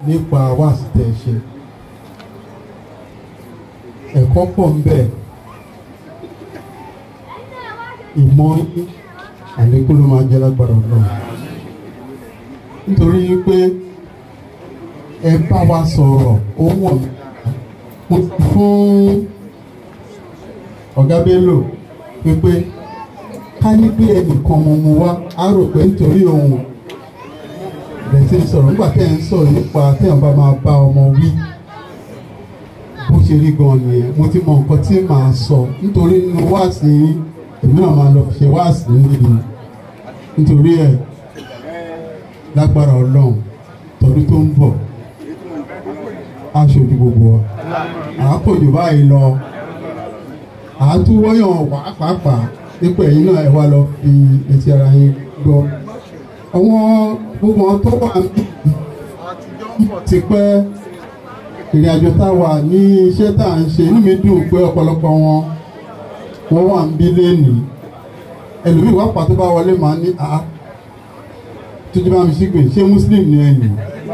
nípa wáàsí tẹ̀ ṣe ẹ̀kọ́ pọ̀ ń bẹ ìmọ̀ yín àlékún ló máa jẹ́ lágbára ọlọ́run nítorí pé ẹ bá wa sọ̀rọ̀ ó wọ̀ mí mo ti fún ọ̀gá Bello pépé ká ní pé ẹnìkan mo mu wá á rò pé nítorí òun bẹ̀rẹ̀ sí sọ̀rọ̀ nígbà tẹ́ ń sọ̀rọ̀ nípa téèyàn bá máa bá ọmọ wí bó ṣe rí gan nìyẹn mo ti mọ nǹkan tí màá sọ nítorí nínú wáàsí èmi náà máa lọ fi ṣe wáàsí níbi nítorí ẹ̀ lágbára Ọlọ́run tọdún tó ń bọ̀ aṣojú gbogbo wa àápòjù báyìí lọ àátúwọ́yàn pàápàá nípa ẹ̀yin náà ẹ wá lọ fi etí ara yín gbọ́ àwọn gbogbo wọn tó wà ní ti pẹ́ ìrìn àjò tá a wà ní iṣẹ́ tá à ń ṣe inú mi dùn pé ọ̀pọ̀lọpọ̀ wọn wọ́n wà ń bí lénìí ẹlòmíì wá pàtó bá wọlé màá ní a tójú bá mi sígbè ṣé muslim ni ẹ̀yìn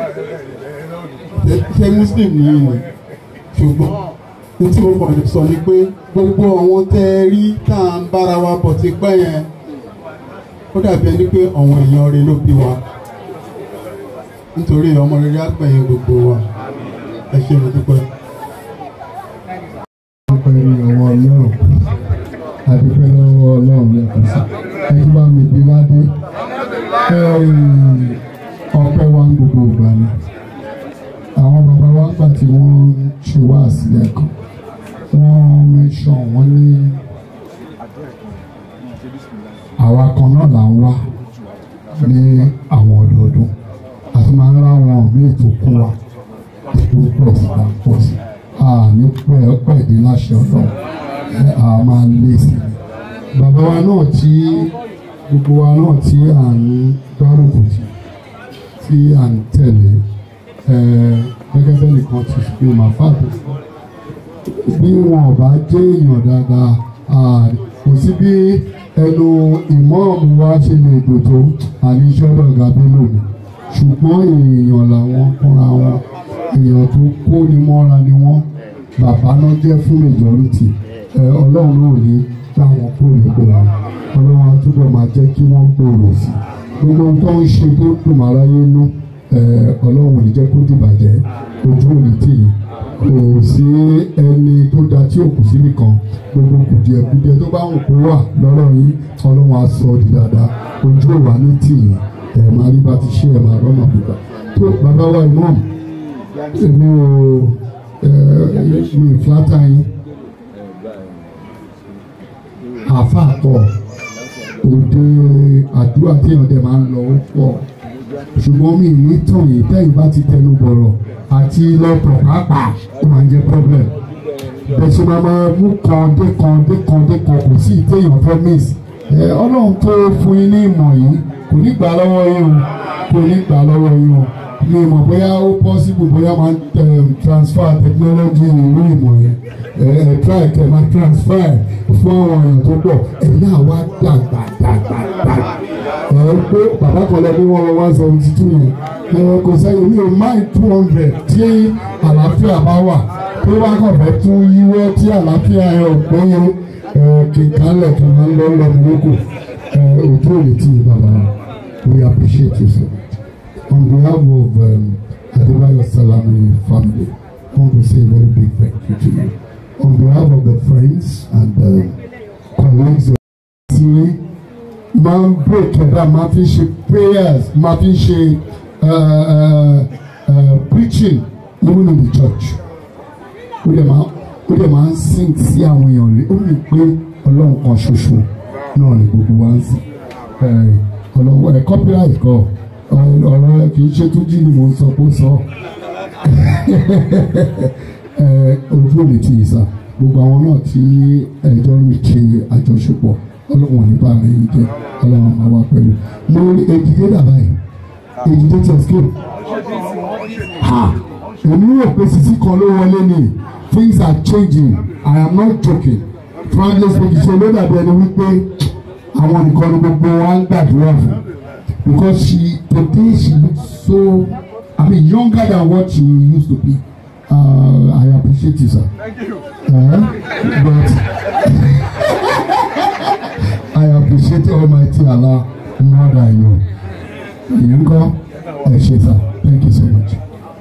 ṣé muslim ni ẹ̀yìn ṣùgbọ́n ní tí mo kàn sọ ni pé gbogbo àwọn tẹ́ ẹ rí tá à ń bára wa bọ̀ ti pẹ́ yẹn ó dàbí ẹni pé àwọn èèyàn rẹ ló bí wa nítorí ọmọ rere àgbẹ̀yìn gbogbo wa ẹ ṣe mo dúpẹ́. dúpẹ́ ní ọwọ́ ọlọ́run àdúpẹ́ lọ́wọ́ ọlọ́run lẹ́kọ̀ọ́ sí ẹni bá mi bí wá dé ọpẹ́ wa ń gbogbo ìgbà ni àwọn bàbá wa gbà tí wọ́n ṣe wá sílẹ̀ kan wọ́n mẹ́sàn wọ́n ní àwa kan náà là ń wá ní àwọn ọdọọdún àti máa ń ráwọn míì tó kún wa tó pọ̀ sí ta pọ̀ sí àní pẹ̀lú láṣẹ ọlọ́run a máa lé sí i bàbá wa náà tí gbogbo wa náà tí à ń gbárùkù tì tí à ń tẹ̀lé gẹ́gẹ́ bẹ́ẹ̀ nìkan ti fi máa fàtó bí wọn ò bá jẹ́ èèyàn dáadáa kò sí bí ẹnu ìmọ̀ọ́mù wa ṣe lè dòtò àníṣe ọ̀gá Bello ni ṣùgbọ́n èèyàn làwọn fúnra wọn èèyàn tó kó ni mọ́ra ni wọ́n bàbá náà jẹ́ fún majority ẹ ọlọ́run náà ní táwọn kó lè gbòòrò ọlọ́run á túbọ̀ máa jẹ́ kí wọ́n gbòòrò sí gbogbo ohun tó ń ṣe tó dùn mọ́ aráyé nú ẹ ọlọ́run ò ní jẹ́ kó dìbàjẹ́ ojú ò ní tì yín kò sí ẹni tó da tí ò kù sí nìkan gbogbo kùdìẹ̀kùdìẹ̀ tó bá ń kó wà lọ́rọ̀ yín ọlọ́run á sọ ọ́ di dáadáa ojú ò wá ní tì yín ẹ̀ máa rí bá ti ṣe ẹ̀ máa rọ́nà gbígbà tó bàbá wa imam èmi ò mi fúlátà yín àfa pọ̀ òde àdúrà téèyàn dẹ̀ máa ń lọ ó pọ̀ ṣùgbọ́n mi ní tàn yìí tẹ́yìn bá ti tẹnu bọ̀rọ̀ àti lọ́pọ̀ pàápàá ó máa ń jẹ́ problem bẹ̀sẹ̀ máa máa mú kan dé kan dé kan dé kan kò sí ìtéèyàn fẹ́ miss ẹ ọlọ́run tó fún yín ní ìmọ̀ yìí kò ní gbà lọ́wọ́ yín o kò ní gbà lọ́wọ́ yín o mi mọ̀ bóyá ó possible bóyá máa transfer technology ìlú ìmọ̀ yẹn ẹ ẹ try kẹ máa transfer fún àwọn èèyàn tó pọ̀ ẹ̀yin náà wá dàgbà dàgbà dàgbà ẹ pé bàbá kan lọ bí wọ́n lọ one seventy two yẹn ẹ kò sẹ́yìn mi ò mind two hundred tí àlàáfíà bá wà tó bá kàn fẹ́ tún yíwọ́ tí àlàáfíà ẹ ò péye ẹ kìkálẹ̀ kí wọ́n lọ́ lọ́ mi lóko ẹ òjò òní tí bàbá we appreciate you so much. On behalf of um, Adebayo Salami family, I want to say a very big thank you to you. On behalf of the friends and um, colleagues of the máa ń break ẹ̀dá máa fi ṣe prayers máa fi ṣe uh, uh, uh, preaching even in the church. Ó dẹ̀ máa ó dẹ̀ máa ń sing sí àwọn èèyàn rí ó ní pé ọlọ́run kan ṣoṣo náà ni gbogbo wa ń sìn. Ọlọ́run ẹ̀ copyright kọ́ ọ̀rọ̀ rẹ kì í ṣe tún jí ni mò ń sọ kó sọ ojú òní ti yìí sá gbogbo àwọn náà tí ẹjọ́ ń ṣe àjọṣepọ̀ ọlọ́wọ̀n nípa rẹ̀ yìí jẹ́ ọlọ́wọ̀n máa wá pẹ̀lú mo rí èjìdé dàbá yìí èjìdé ti escape ha èmi rò pé sisi kan ló wọlé ni things are changing I am not joking frankly speaking ṣe ló dàbí ẹni wípé àwọn nìkan ni gbogbo wa ń gbàdúrà fún because she today she look so I mean younger than what you used to be. Uh, I appreciate you, sir. Thank you. Uh, but I appreciate Almighty Allah more than you. Ìyẹn kọ́ ẹ ṣe sir. Thank you so much.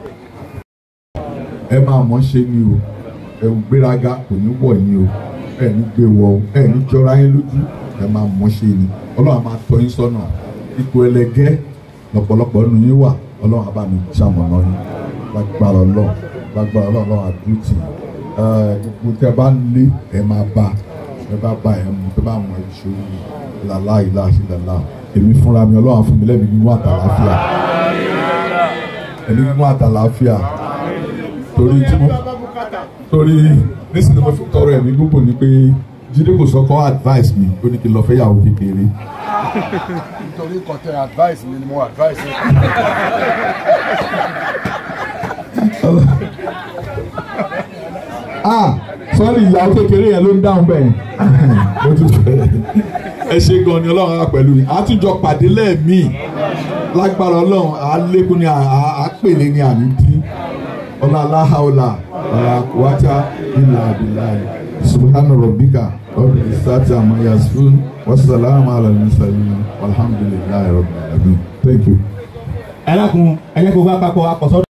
ẹ máa mọ̀ ṣe ni o ẹ̀wù gbéraga kò ní wọ̀ yín o ẹ ní gbé wọ o ẹ ní jọra yín lójú ẹ máa mọ̀ ṣe ni ọlọ́run á máa tọ́ yín sọ́nà ipò ẹlẹgẹ́ lọ́pọ̀lọpọ̀ nínú yín wà ọlọ́run á bá mi ṣamọ̀nà yín lágbára ọlọ́run lágbára ọlọ́run ọlọ́run àdúrótì ẹ gbogbo tẹ bá ń lé ẹ máa bá ẹ bá bá ẹ mú tẹ bá mọ ìṣòro làlá ìlà àṣẹ làlá èmi fúnra mi ọlọ́run á fún mi lẹ́mìí nínú àtàlàáfíà ẹni nínú àtàlàáfíà torí tí mo torí nísìnyí mo fi tọrọ ẹ̀mí gbogbo ni pé jíde kò sọkọ advice mi ó ní kí n lọ fẹ́ yàwó kékeré nítorí nǹkan tẹ advice mi ni mo advice mi. ah sọ́ọ́rì ìyàwó kékeré yẹn ló ń dáhùn bẹ́ẹ̀ mo tún fẹ́ ẹ ṣe gan ni ọlọ́run á pẹ̀lú yìí àtúnjọ pàdé lẹ́ẹ̀mí lágbára ọlọ́run á lékún ní àpèlé ní ànídí ọlá aláhàólà ọlá kùwátà ilà àbíláì subhana rabbika rabbil izzati amma yasifun wasalaamu ala al-mursalin walhamdulillahi rabbil alamin thank you. ẹ dákun ẹ jẹ́ kó bá papọ̀ akọ̀sọ́.